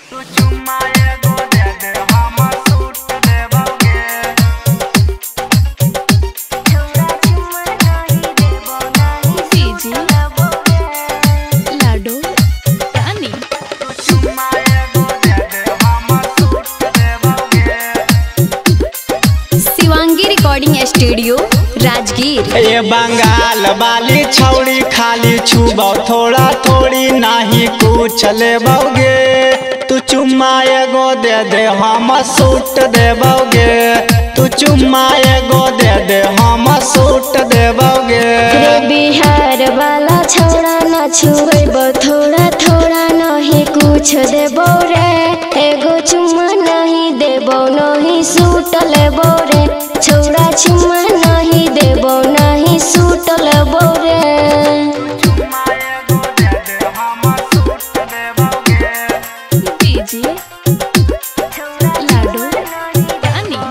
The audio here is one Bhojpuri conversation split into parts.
तू चुम्मा एगो दे दे हम सूट देबोगे डीजे लाडो रानी चुम्मा एगो दे दे हम सूट देबोगे शिवांगी रिकॉर्डिंग स्टूडियो राजगीर ये बंगाल वाली छौड़ी खाली छुबौ थोड़ा थोड़ी नाही कुछ लेबोगे तू चुम्मा एगो दे दे हम सूट देबोगे तू चुम्मा एगो दे दे हम सूट देबोगे रे बिहार वाला छौड़ा न छुएब थोड़ा थोड़ा नहीं कुछ देबो रे एगो चुम्मा नहीं देबो नहीं सूट लेबो रे छौड़ा चुम्मा नहीं देबो नहीं सूट लेबो रे चुम्मा एगो दे दे हम सूट देबोगे डीजे लाडो रानी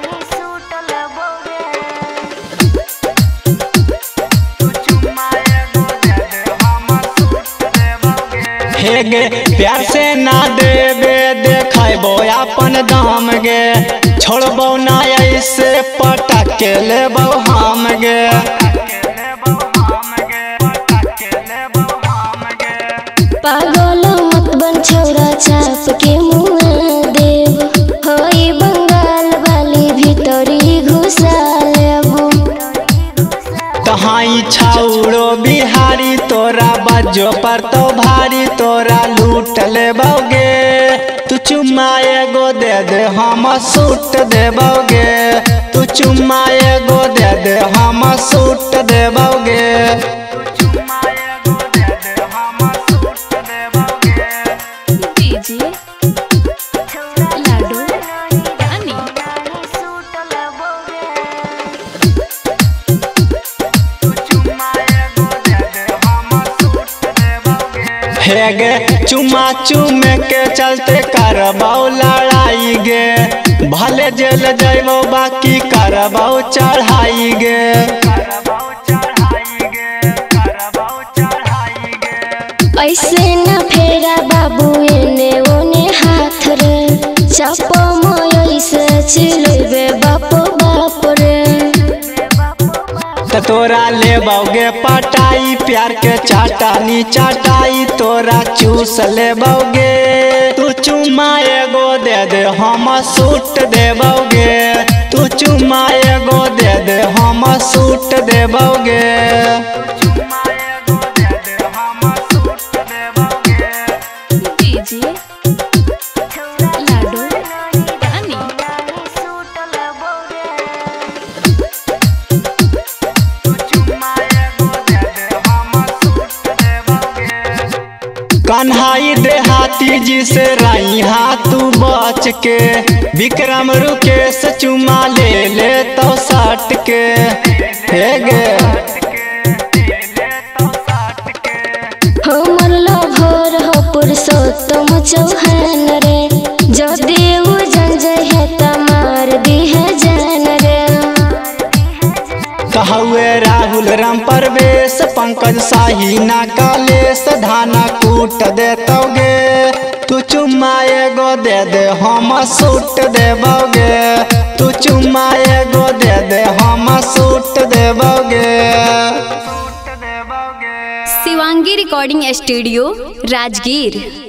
तू चुम्मा एगो दे दे हम सूट देबोगे हे गे प्यार से ना देबे देखबो अपन दाम गे छोड़बो ना ऐसे पटक के लेबो हम गे पागल मत बन छौड़ा चाप के मुआ देव होई बंगाल वाली भीतरी घुसा लेबू तहाई छौड़ो बिहारी तोरा बजो पर तो भारी तोरा लूट लेबोगे तू चुम्मा एगो दे दे हम सूट देबोगे तू चुम्मा एगो दे दे हम सूट देबोगे डीजे लाडो रानी हे गे चुमा चुमे के चलते करबौ लड़ाई गे भले जेल जैबो बाकी करबौ चढ़ाई गे ऐसे न फेरा बाबू एने ओने हाथ रे चापो मोय से चिलेबे बाप बाप रे त तोरा लेबोगे पटाई प्यार के चाटानी चाटाई तोरा चूस लेबोगे तू चुम्मा एगो दे दे हम सूट देबोगे तू चुम्मा एगो दे दे हम सूट देबोगे डीजे लाडो रानी कन्हाई देहाती जी से रही तू बच के विक्रम रुकेश चुमा ले ले तो सट के हे गे हमर लभर हो पुरुषोत्तम चौहान रे जदि उ जन जहे त मार दिहे जान रे कहुए राहुल राम परवेश पंकज शाही ना कालेश धाना कूट देतोगे तू चुम्मा एगो दे दे हम सूट देबोगे तू चुम्मा एगो दे दे हम सूट देबोगे शिवांगी रिकॉर्डिंग स्टूडियो राजगीर